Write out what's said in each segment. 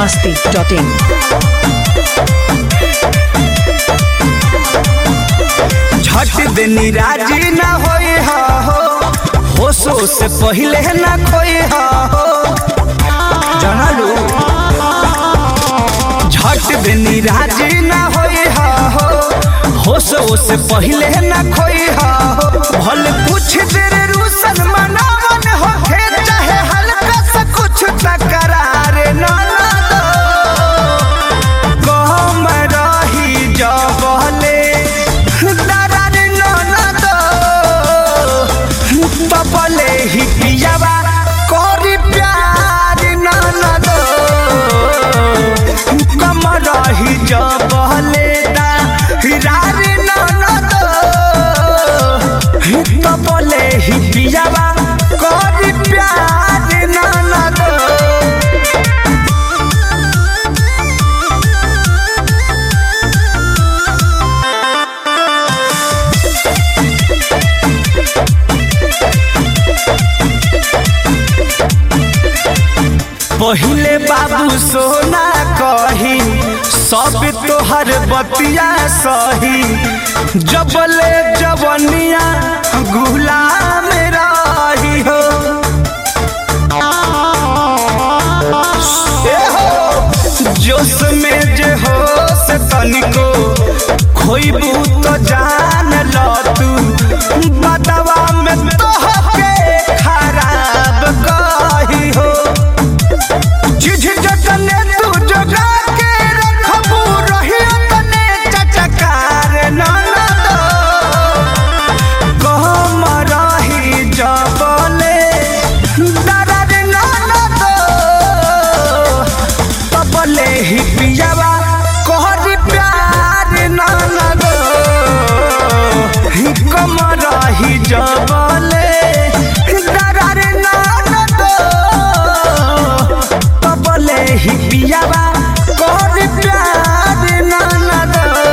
masti.in. झट देनी राजी ना होई हा हो होशो से पहले ना खोई हा हो जानलू झट देनी राजी ना होई हा हो होशो से पहले ना खोई हा हो भले कुछ देर रूसन मनावन हो चाहे हल्का सा कुछ तकरार ना ना दो कहम रही जबले दरार ननद तबले ही पियावा करी प्यार ननद कम रही जबले दरार ननद तबले ही पियावा करी प्यार ननद पहिले बाबू सोना कही सब तोहर बतिया सही जबले जवनिया गुलाम रही हो ए हो, जोश में जे हो से तनिको खोइबू तो जान ल तू बदवा में तोहके खराब कही हो जिझ जतने तू जगा के रखबू रही तने चचकार ननद कहम रही जबले दरद ननद तबले ही पियावा कहरी प्यार ननद ही कम रही जबले दरद ननद तबले ही पियावा कहरी प्यार ननद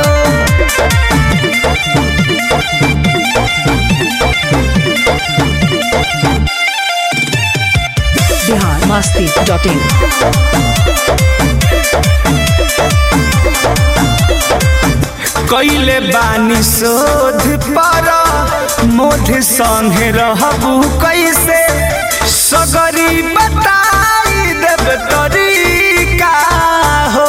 Bihar masti.in. कैले बानी शोध पर मोध संगे रहबू कैसे सगरी बताई देव तरीका हो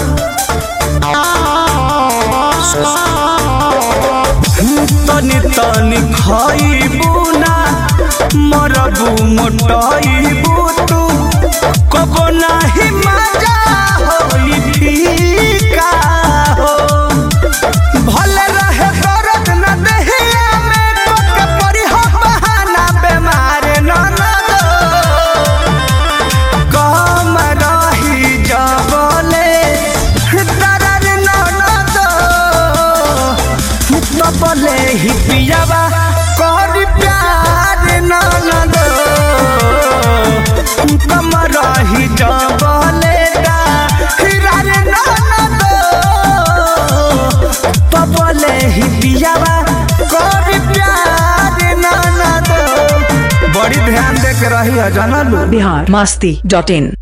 तनी तनी खइबू ना मरबू मोटइबू तू कबो नाही मजा होई फीका हो भले रहे दर्द न देहिया में कोके परी हो बहाना बेमार न न दो कम रही जबले दर्द न न दो तबले ही पियावा करी प्यार न न दो कम रही जबले दा हिरार न न दो तबले ही पियावा करी प्यार न न दो बड़ी ध्यान दे के रही है जानलू Bihar masti.in.